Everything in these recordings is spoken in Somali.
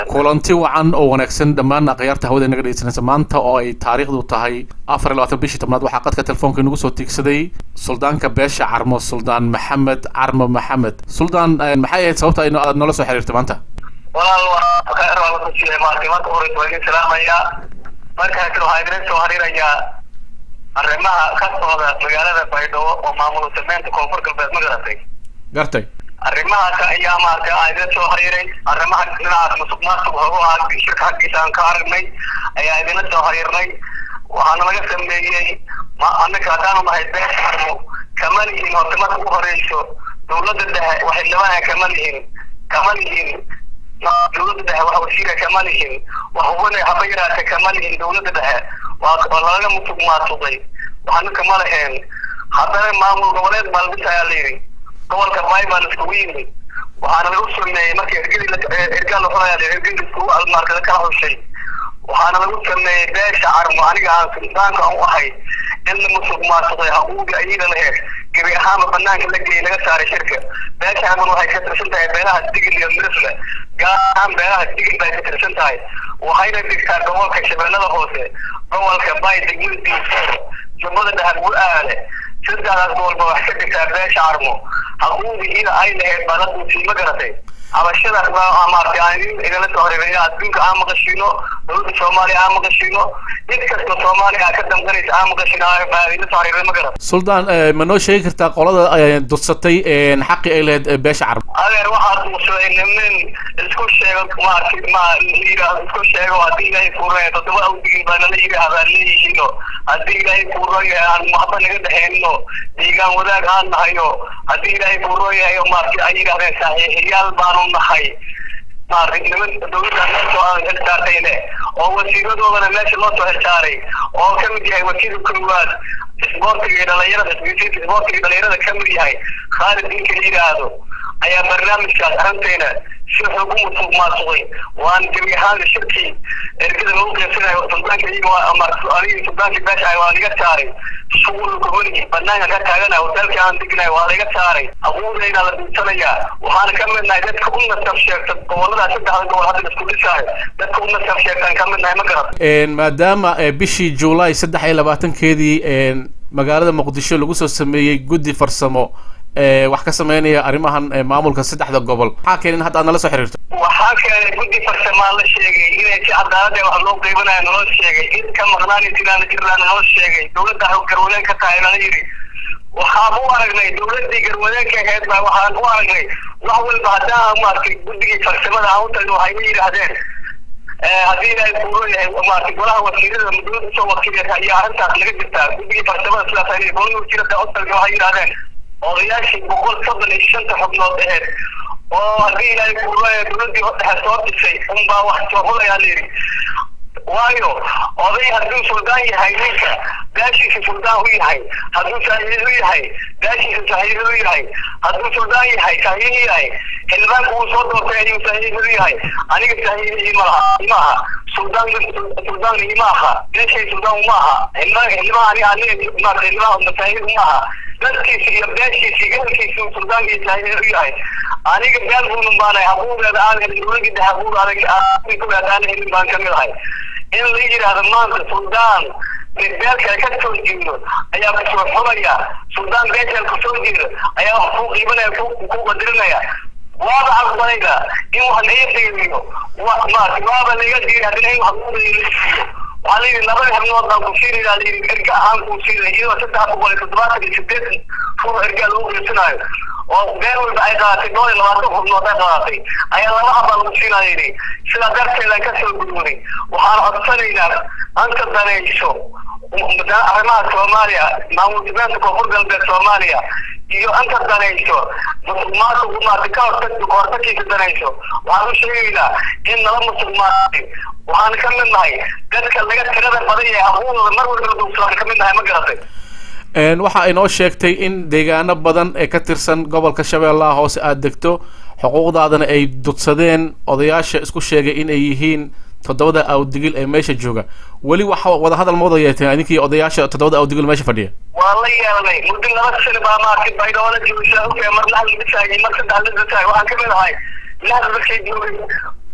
kulanti wacan oo wanaagsan dhammaan akhyaarta hawada inaga dhegeysanaysa maanta oo ay taariikhdu tahay afar iyo labaatan bishii tobnaad waxaa qadka telefoonka inagu soo tiigsaday suldaanka beesha carmo suldaan maxamed carmo maxamed suldaan maxay ahayd sababta ay aad noola soo xiriirtay maanta walaal waa khayr waa lagu siiyey maartay marka horeysa waa idin salaamayaa markaas waxaa idin soo xiriirayaa arrimaha ka socda magaalada baydhabo oo maamul sameynta koonfur galbeed ma garatay gartay arrimahaas ayaa maaragtay aan idin soo xiriiray arrimaha dhinacaas musuq maasuq hogo ah shirka xaggiisa aan ka aragnay ayaa idinla soo xiriirnay waxaana laga sameeyey ma annaka haddaanu nahay beesha carmo kama lihin horta marka ugu horeyso dowladda dhexe waxay labaha kama lihin kama lihin dowladda dhexe wax wasiira kama lihin wax hubana haba yaraata kama lihin dowladda dhexe waa lalaga musuq maasuqay waxaana kama laheen haddana maamul goboleed baa la dhisayaa la yidhi gobolka bay baan iskugu yimid waxaana lagu sameeyey markii ergadii ergaa la xunaya ergadii iskugu almaarkada kala xushay waxaana lagu sameeyey beesha carmo aniga aan suldaanka aan u ahay in la musuq maasuqay haquuqi ayada laheed gebi ahaanba banaanka la geeyey laga saaray shirka beesha carmon waxay ka tirsan tahay beelaha digil iyo mirifle gaar ahaan beelaha digil bay ka tirsan tahay waxayna digtaa gobolka shabeellada hoose gobolka bay degmada diisooro jubbada dhahar gu-aale saddexdaas gobolba wax ka dhigtaa beesha carmo haquuqihiina ay lahayd baa la duusiyey ma garatay cabashadaas baa maartay aan idin idinla soo horeynay adduunka aan maqashino dowladda soomaaliya aan maqashino cid kasta soomaaliya aa ka damqanaysa aan maqashino baa idinla soo horeynay ma garat suldaan ma noo sheegi kartaa qolada dudsatay xaqi ay lahayd beesha carmo adeer waxaa duusaday nimin isku sheego maartay ma yidhaahdo isku sheego haddii ilaahay kuuraya toddoba awdigin baa nala yidhaahdaa leeyihiino haddii ilaahay kuurooyahay aan waxba naga dhexeynino deegaan wadaag aan nahayo haddii ilaahay kuurooyahay maartay ay yidhahdeen saaxiixiyaal baanu nahay maartay niman dowladda meesoo aan xilsaartayne oo wasiiradoodana meesha loo soo xilsaaray oo ka mid yahay wasiirka koowaad isboortiga iyo dhalinyarada isboortiga iyo dhalinyarada ka mid yahay khaalid ninka la yidhaahdo ayaa barnaamijkaas arrintayna si xoog u musuq maasuqay waan gebi ahaan shirkii ergada lagu qeybsanayo suldaanka iyaga anigii suldaanka beesha ah waa laga saaray shughul community banaanka ka taaganayo hotelka aan degnayo waa laga saaray abuurayna la duursanayaa waxaana ka mid nahay dadka u nasab sheegta gobolada saddexda gobol hadda isku dhisaayo dadka u nasab sheegtaan ka mid nahay ma garat maadaama bishii juulaay saddex iyo labaatankeedii magaalada muqdisho lagu soo sameeyey guddi farsamo wax ka sameynaya arrimahan maamulka saddexda gobol maxaa keenay in hadda aad nala soo xiriirto waxaa keenay guddi farsamaa la sheegay inay si cadaalada wax loo qeybanayo naloo sheegay cid ka maqnaan jiraan jiraan naloo sheegay dowladda garwadeen ka tahay nala yidhi waxaan u aragnay dowladdii garwadeenka ahayd baa waxaan u aragnay wax walba haddaan maartay guddigii farsamada aan u tagno waxay ma yidhaahdeen haddii ilaahay kuuro yahay maartay golaha wasiirada dowladda soo wakiilata ayaa arrintaas laga jirtaa guddigii farsamada sidaas ay golada wasiirada u tagno waxay yidhahdeen odayaashii boqol soddon iyo shanta xubnood aheyd oo haddii ilaahay kuuraya dowladdii dhexe soo dhisay unbaa wax soo hulayaa la yidhi waayo oday hadduu suldaan yahay ninka gaashiisa suldaan u yahay hadduu saaxiib u yahay gaashiisa saaxiib u yahay hadduu suldaan yahay saaxiib yahay xildhibaanku uu soo doortay ayuu saaxiib u yahay aniga saaxiib imaha imaha suldaan suldaan imaaha gaashay suldaan umaaha xildhibaan xildhibaan aniga aniga maarta xildhibaan saaxiib umaaha dadkiisa iyo beeshiisa iyo ehelkiisa uu suldaankiisa saaxiib u yahay aniga beel buunun baanahay habuureeda aan helin dowladii dhexe habuur adag kuweed aan helin baan kamid ahay in la yidhaahdo maanta suldaan beelkale ka soo jeedo ayaa kusoo xumaya suldaan beelkale kusoo jeedo ayaa wax kuu qiibanaya ku qadirinaya waaba aqbalayda in wax laga qiimiyo maarta waaba laga diiday haddana in wax kuuqiyo waxaa la yidhi labada xibnood baan ku siinayna la yidhi erga ahaan kuu siinaya iyadoo saddex boqol iyo toddobaatan iyo sideetan ruux ergaa lagu qeybsanayo oo been walba ay qaadatay dhowr iyo labaatan xubnood ay qaadatay ayaa laba habaa lagu siinaya yidhi sidaa darteedaan ka soo gudwonay waxaan codsanaynaa anta danayso arrimaha soomaaliya maamul dibeenta koonfur galbeed soomaaliya iyo anta danayso musuq maasuq maarta ka hortag kahortagkiisa danayso waxaan u sheegaynaa in nala musuq maasay waxaan ka mid nahay dadka laga tirada badan yahay haquuqdooda mar walba duugsadaan ka mid nahay ma garatay waxa ay noo sheegtay in deegaano badan ee ka tirsan gobolka shabeellaha hoose aada degto xuquuqdaadana ay dudsadeen odayaasha isku sheegay in ay yihiin toddobada awdigil ee meesha jooga weli waxa wada hadal ma wada yeeteen idinkii odayaasha toddobada awdigil meesha fadhiya waa la yeelanay muddo laba sano baa maartay baydhoola joogsaa ogtahay mar laxda dhisaayay mar saddex la dhisaay waxaan ka mid ahay laxda markay joogay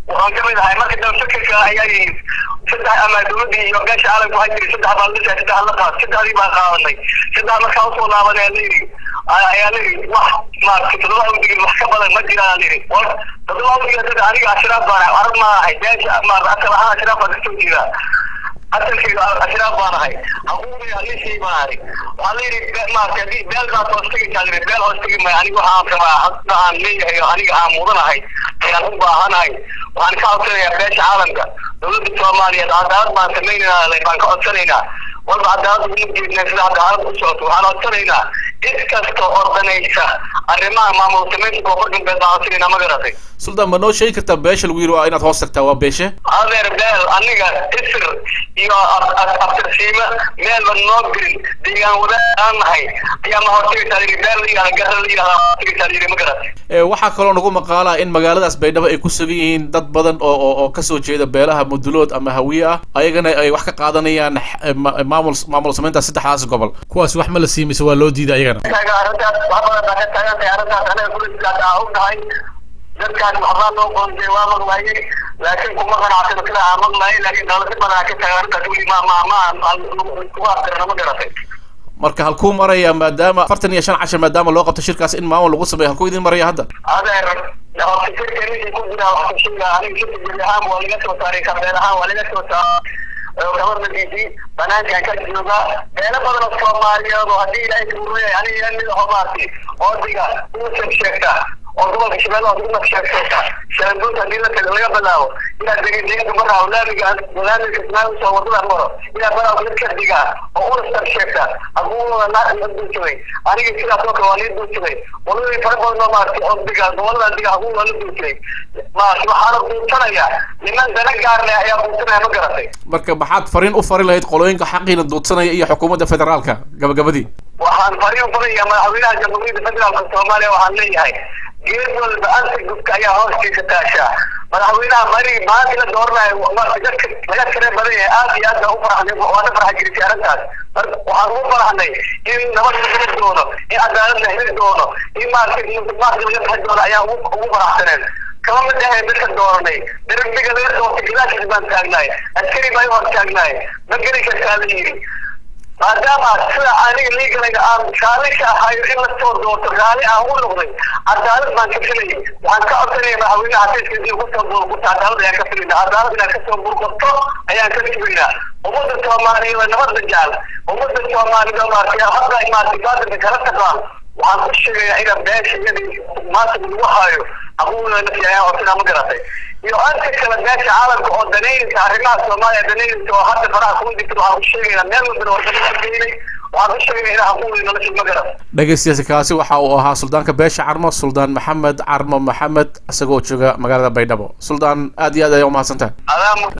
waxaan kamid ahay marka dambe fikirka ayaa yimid saddex ama dowladii iyo beesha caalamka waxaa jiri saddex baan dhisay saddex la qaad saddexdii baan qaadanay saddex markaa usoo laabanay ayaa layidhi ayaa layidhi wax maaragtay toddoba awdigil wax ka badan ma jiraan layidhi war toddoba awdigil dad aniga ashraaf baan ahay arag ma ahay beesha maarata asal ahaan ashraaf baan kasoo jeedaa asalkayga ashraaf baan ahay hakuumay alishay baan ahay waxaa layidhi maarata hadii beel baad hoos tegaysaa layidhi beel hoos tegi maya aniga waxaan rabaa hadda aan leeyahay oo aniga aan mudanahay ayaan u baahanahay waxaan ka codsanayaa beesha caalamka dowladda soomaaliyeed cadaalad baan samaynayna baan ka codsanaynaa walba cadaalad uma jeedna sida cadaalad u socoto waxaan codsanaynaa cid kasta oo danaysa arrimaha maamul samaynta koonfur galbeed baan codsanaynaa ma garatay suldaan ma noo sheegi kartaa beesha lagu yiri waa inaad hoos tagtaa waa beeshe adeer beel aniga isir iyo abtirsiima meelba noo gelin deegaan wadaag aan nahay ayaa ma hortagaysaa yidhi beel la yihahda garra la yihahda hortagaysaa yidhi ma garatay waxaa kaloo nagu maqaalaa in magaaladaas baydhabo ay ku sugan yihiin dad badan oo oo oo kasoo jeeda beelaha mudulood ama hawiye ah ayagana ay wax ka qaadanayaan maamul maamul samaynta saddexdaas gobol kuwaas wax ma la sii mise waa loo diiday ayagana arrintaas wax badan baa ka taagan tahay arrintaas anaga kulasidaas aa og nahay dadkaas waxbaa loo qoonsay waa maqlaayay laakiin kuma qanacsan sida aa maqlaayay laakiin dawlad badan ka taagan arrintaas weli ma ma ma kugu aftirana ma garatay marka halkuu maraya maadaama afartan iyo shan cashar maadaama loo qabto shirkaas in maamul lagu sameeyo halkuu idin maraya hadda adeer fikirka ninkii ku jira wax ku sheega aniga shirka jiri ahaan waa laga soo saaray karbeel ahaan waa laga soo saaray gabadhadiisii banaankan ka jooga beelo badan oo soomaaliyeed oo haddii ilaahay kuuraya aniga mid aho maarti oodiga uusab sheegta oo gobolka shabeellaha ugu sheegta shabeelbuunta haddii la tago laga bilaabo ilaa degedeega maraaw laamiga laamiga ismaaiil soo wadada maro ilaa baraaw mid ka diga oo ulasab sheegta aguuna la duursaday aniga sidaas oo kale waa lii duursaday waladii fara badan oo maarti oo diga gobolada diga aguuna la duursaday maarti waxaana duursanaya niman dana gaar leh ayaa duursanaya ma garatay marka maxaad fariin u fari lahayd qolooyinka xaqiina duudsanaya iyo xukuumadda federaalka gabagabadii waxaan fariin u faraya madaxweynaha jamhuuriyadda federaalka soomaaliya waxaan leeyahay geed walba anta gubka ayaa hoostiisa taashaa madaxweynaha mari maanta la dooranayo dadka laga tire badan yahay aad iyo aad baa u faraxnay waana farxa jirisay arrintaas waxaan ugu faraxnay in nabad la heli doono in cadaalad la heli doono in maaragtay musuqmaaqka laga bixi doono ayaan ugu faraxsaneen kama mid ahayn dadka dooranay darbiga laga doortay gadaashiis baan taagnaay askari baa i hor taagnaay ma geli kartaa la yidhi maadaama sida aniga liigalayga aan raalisha ahayo in lasoo doorto raali aan u noqday cadaalad baan ka filayay waxaan ka codsanaya madaxweynaha xafiiska inuu kusoo burburto cadaalad ayaan ka filayna cadaalad inaan kasoo burburto ayaan ka sugaynaa ummadda soomaaliyeed oo nabadda jecel ummadda soomaaliyeed oo maartay hadda maartay baadilka kala taqaan waxaan ku sheegayaa ina beesha iyadii maanta lagu hayo aquuna nafsi ayaan codsanaa ma garatay iyo anka kale beesha caalamka oo danaynaysa arrimaha soomaaliya danaynaysa oo hadda faraha kugu jirta waxaan ku sheegaynaa meel walbana waa geynay waxaan ku sheegaynaa inaa aquuna nolosha ma garat dhegeystayaasi kaasi waxa uu ahaa suldaanka beesha carmo suldaan maxamed carmo maxamed isagoo jooga magaalada baydhabo suldaan aad iyo aad ayaa umahadsantahay